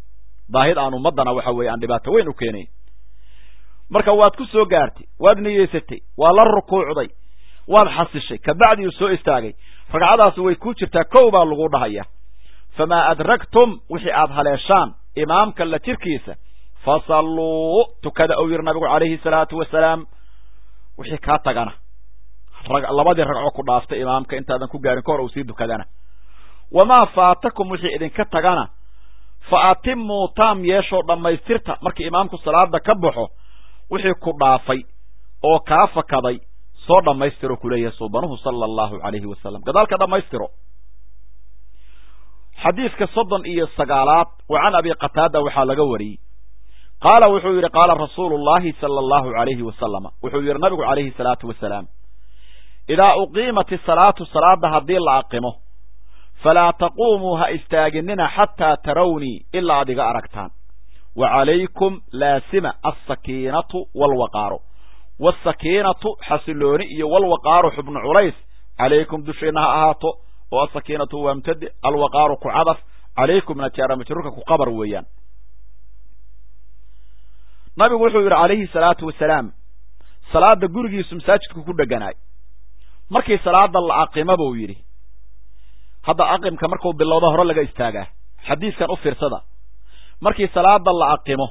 daahid aan ummaddana waxa weeye aan dhibaato weyn u keenayn marka waad ku soo gaartay waad niyeysatay waa la rukuucday waad xasishay kabacdi uu soo istaagay ragcadaasi way ku jirtaa kow baa lagu dhahaya famaa adragtum wixii aad haleeshaan imaamka la jirkiisa fasalluu tukada ou yiri nabigu calayhi salaatu wasalaam wixii kaa tagana labadii ragco ku dhaaftay imaamka intaadan ku gaarin ka hor uu sii dukadana wamaa faatakum wixii idinka tagana fa atimuu taam yeeshoo dhammaystirta markii imaamku salaada ka baxo wixii ku dhaafay oo kaa fakaday soo dhammaystiro kuleeyahay suubanuhu sala allahu calayhi wasalam gadaalka dhammaystiro xadiidka soddon iyo sagaalaad wa can abi qataada waxaa laga wariyey qaala wuxuu yidhi qaala rasuulu llahi sala allahu calayhi wasalama wuxuu yidhi nabigu calayhi salaatu wasalaam idaa uqiimat isalaatu salaada haddii la aqimo falaa taquumuu ha istaaginina xataa tarawnii ilaa ad iga aragtaan wa calaykum laasima alsakiinatu waalwaqaaru waasakiinatu xasilooni iyo walwaqaaru xubnu culays calaykum dushiina ha ahaato oo asakiinatu waa mubtade alwaqaaru ku cadaf calaykumna jaara majruurka ku qabar weeyaan nabigu wuxuu yidhi calayhi salaatu wasalaam salaada gurigiisu masaajidku ku dheganaay markii salaada la aqima buu yidhi hadda aqimka markuu bilowda hore laga istaagaa xadiiskan u fiirsada markii salaada la aqimo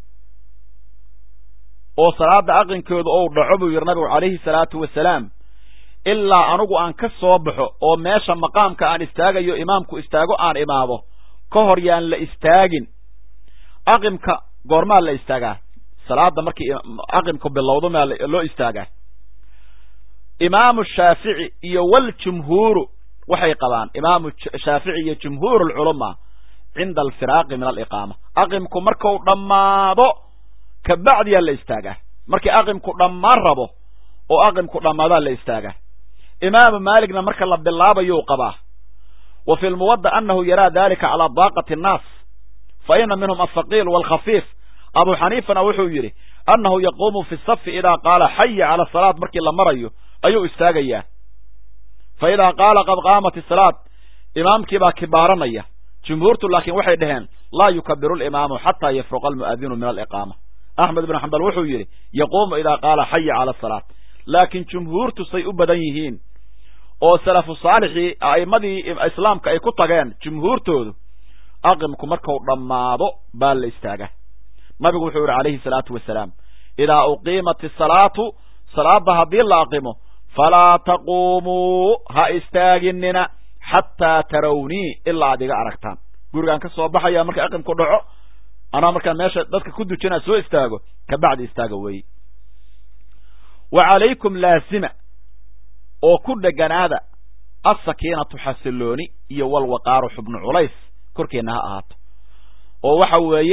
oo salaada aqinkeedu ou dhaco buu yidhi nabigu calayhi salaatu wasalaam ilaa anugu aan ka soo baxo oo meesha maqaamka aan istaagayo imaamku istaago aan imaado ka hor yaan la istaagin aqimka goormaa la istaagaa salaada markii aqimku bilowdo maa loo istaagaa imaamu shaafici iyo waljumhuuru waxay qabaan imaamu shaafici iyo jumhuur alculamaa cinda alfiraaqi min aliqaama aqimku marku dhammaado kabacdiyaa la istaagaa markii aqimku dhammaan rabo oo aqimku dhammaadaa la istaagaa imaamu maaligna marka la bilaabayuu qabaa wa fi lmuwadda annahu yaraa dalika calaa daaqati annaas fa ina minhum alhaqiil waalkhafiif abu xaniifana wuxuu yidhi annahu yaquumu fi safi idaa qaala xaya cala asalaad markii la marayo ayuu istaagayaa fa idaa qaala qad qaamat isalaad imaamkii baa kibaaranaya jumhuurtu laakiin waxay dhaheen laa yukabiru alimaamu xataa yafruqa almu'adinu min aliqaama axmed ibnu xambal wuxuu yidhi yaquumu idaa qaala xaya cala asalaad laakiin jumhuurtu say u badan yihiin oo salafu saalixii a'immadii islaamka ay ku tageen jumhuurtoodu aqimku marku dhammaado baa la istaagaa nabigu wuxuu yidhi calayhi salaatu wasalaam idaa uqiimat isalaatu salaada haddii la aqimo falaa taquumuu ha istaaginina xataa tarawnii ilaa ad iga aragtaan gurigaan ka soo baxaya marka aqimku dhaco anaa markaan meesha dadka ku dujinaa soo istaago kabacdi istaaga weeye wa calaykum laasima oo ku dheganaada alsakiinatu xasilooni iyo walwaqaaru xubnu culays korkeenna ha ahaato oo waxa weeye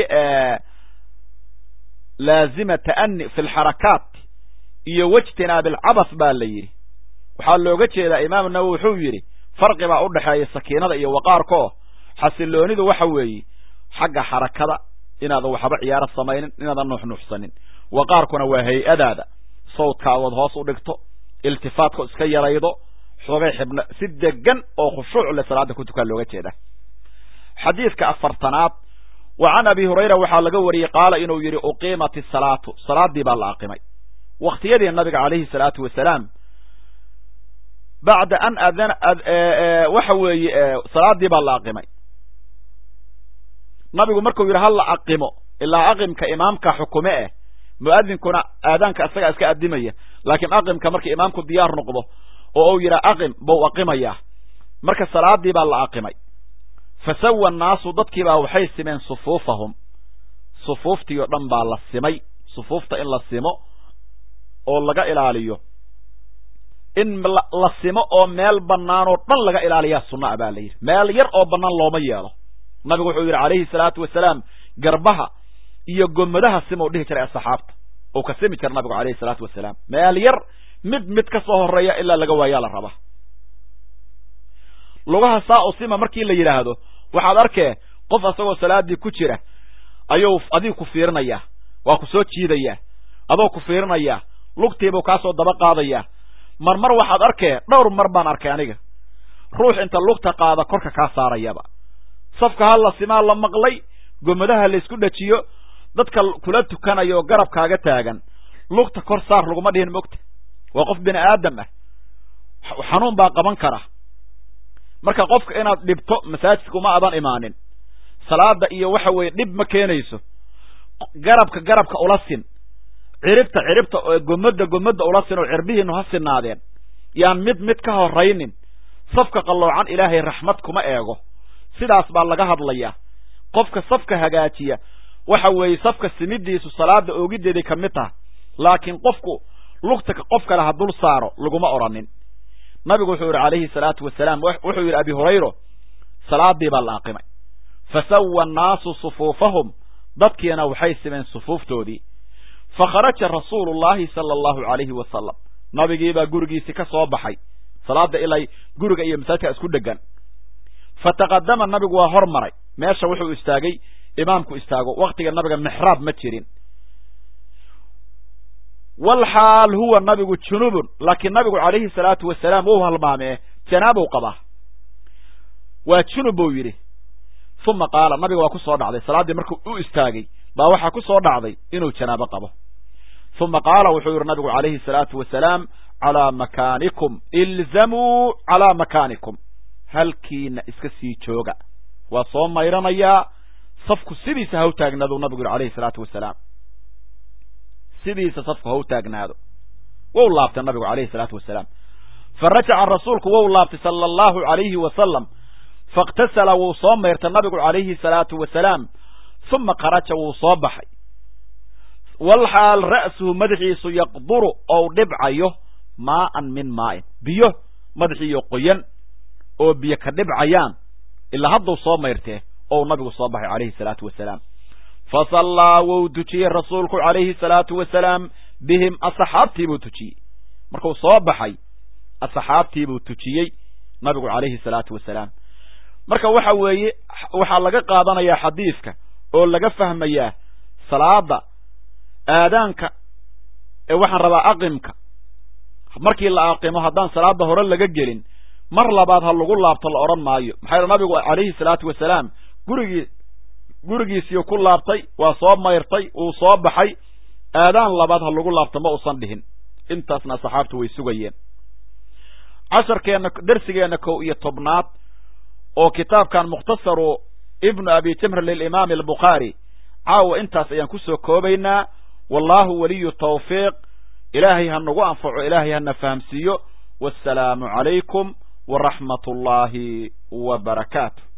laazima ta'ani fi lxarakaat iyo wejtinaabi alcabas baa la yidhi waxaa looga jeedaa imaamu nawowi wuxuu yidhi farqi baa u dhexeeya sakiinada iyo waqaarka oo xasiloonidu waxa weeye xagga xarakada inaadan waxba ciyaaro samaynin inaadan nuuxnuuxsanin waqaarkuna waa hay-adaada sawdkaagood hoos u dhigto iltifaatko iska yaraydo xoogay xibna si degan oo khushuuc le salaada ku tukaa looga jeeda xadiidka afartanaad wa can abi hurayra waxaa laga wariyey qaala inuu yidhi uqiimat isalaatu salaadii baa la aqimay waktiyadii nabiga calayhi salaatu wasalaam bacda an adana waxa weeye salaadii baa la aqimay nabigu markuu yidhi ha la aqimo ilaa aqimka imaamka xukume eh mu'adinkuna aadaanka isagaa iska adimaya laakiin aqimka marka imaamku diyaar noqdo oo uu yidhaa aqim bau aqimayaa marka salaadii baa la aqimay fa sawa annaasu dadkiibaa waxay simeen sufuufahum sufuuftii oo dhan baa la simay sufuufta in la simo oo laga ilaaliyo in la simo oo meel bannaan oo dhan laga ilaaliyaa sunna a baa la yidhi meel yar oo bannaan looma yeelo nabigu wuxuu yidhi calayhi salaatu wasalaam garbaha iyo gomadaha simau dhihi jiray asxaabta ou ka simi jira nabigu calayhi salaatu wasalaam meel yar mid mid ka soo horeeya ilaa laga waayaa la rabaa lugaha saa u sima markii la yidhaahdo waxaad arkee qof asagoo salaadii ku jira ayuu adigu ku fiirinayaa waa ku soo jiidayaa adoo ku fiirinayaa lugtiibuu kaasoo daba qaadayaa mar mar waxaad arkee dhowr mar baan arkay aniga ruux inta lugta qaada korka kaa saarayaba safka ha la simaa la maqlay gomadaha laysku dhajiyo dadka kula tukanayo oo garabkaaga taagan lugta kor saar laguma dhihin mogta waa qof bini aadam ah xanuun baa qaban kara marka qofka inaad dhibto masaajidka uma adan imaanin salaada iyo waxa weeye dhib ma keenayso garabka garabka ula sin ciribta ciribta gomada gomada ula sin oo cirbihiinu ha sinaadeen yaan mid mid ka horaynin safka qalloocan ilaahay raxmad kuma eego sidaas baa laga hadlayaa qofka safka hagaajiya waxa weeye safka simidiisu salaada oogideeday ka mid taha laakiin qofku lugta qof kale ha dul saaro laguma odhanin nabigu wuxuu yidhi calayhi salaatu wasalaam wuxuu yidhi abi hurayro salaadii baa la aqimay fasawa annaasu sufuufahum dadkiina waxay simeen sufuuftoodii fakharaja rasuulu llahi sala allahu calayhi wasalam nabigiibaa gurigiisi ka soo baxay salaada ilay guriga iyo masaajidka isku dhegan fataqadama nabigu waa hor maray meesha wuxuu istaagay imaamku istaago waktiga nabiga mixraab ma jirin walxaal huwa nabigu junubun laakiin nabigu calayhi salaatu wasalaam wou halmaamee janaabow qabaa waa junub buu yidhi uma qaala nabiga waa ku soo dhacday salaaddii markuu u istaagay baa waxaa ku soo dhacday inuu janaabo qabo uma qaala wuxuu yidhi nabigu calayhi salaatu wasalaam calaa makaanikum ilzamuu calaa makaanikum halkiina iska sii jooga waa soo mayranayaa safku sidiisa ha u taagnaaduu nabigu yidhi calayhi salaatu wasalaam sidiisa safku ha u taagnaado wou laabtay nabigu calayhi salaatu wasalaam fa rajaca rasuulku wou laabtay sala allahu calayhi wasalam faاktasala wuu soo mayrtay nabigu calayhi salaatu wasalaam uma kharaja wuu soo baxay walxaal ra'suhu madaxiisu yaqduru ou dhibcayo maa'an min maa'in biyo madaxiiyo qoyan oo biyo ka dhibcayaan ilaa hadduu soo mayrtee ou nabigu soo baxay calayhi salaatu wasalaam fasallaa wou tujiyey rasuulku calayhi salaatu wasalaam bihim asxaabtii buu tujiyey markuu soo baxay asxaabtii buu tujiyey nabigu calayhi salaatu wasalaam marka waxa weeye waxaa laga qaadanayaa xadiidka oo laga fahmayaa salaada aadaanka ee waxaan rabaa aqimka markii la aqimo haddaan salaada hore laga gelin mar labaad ha lagu laabto la odhan maayo maxaa yeele nabigu calayhi salaatu wasalaam gurigii gurigiisiiu ku laabtay waa soo mayrtay uu soo baxay aadaan labaad ha lagu laabto ma usan dhihin intaasna asxaabtu way sugayeen casharkeenna dersigeenna kow iyo tobnaad oo kitaabkan mukhtasaru ibnu abi jamr lilimaami albukhaari caawa intaas ayaan ku soo koobaynaa wallahu waliyu tawfiiq ilaahay ha nagu anfaco ilaahay hana fahamsiiyo wassalaamu calaykum waraxmat ullaahi wa barakaatu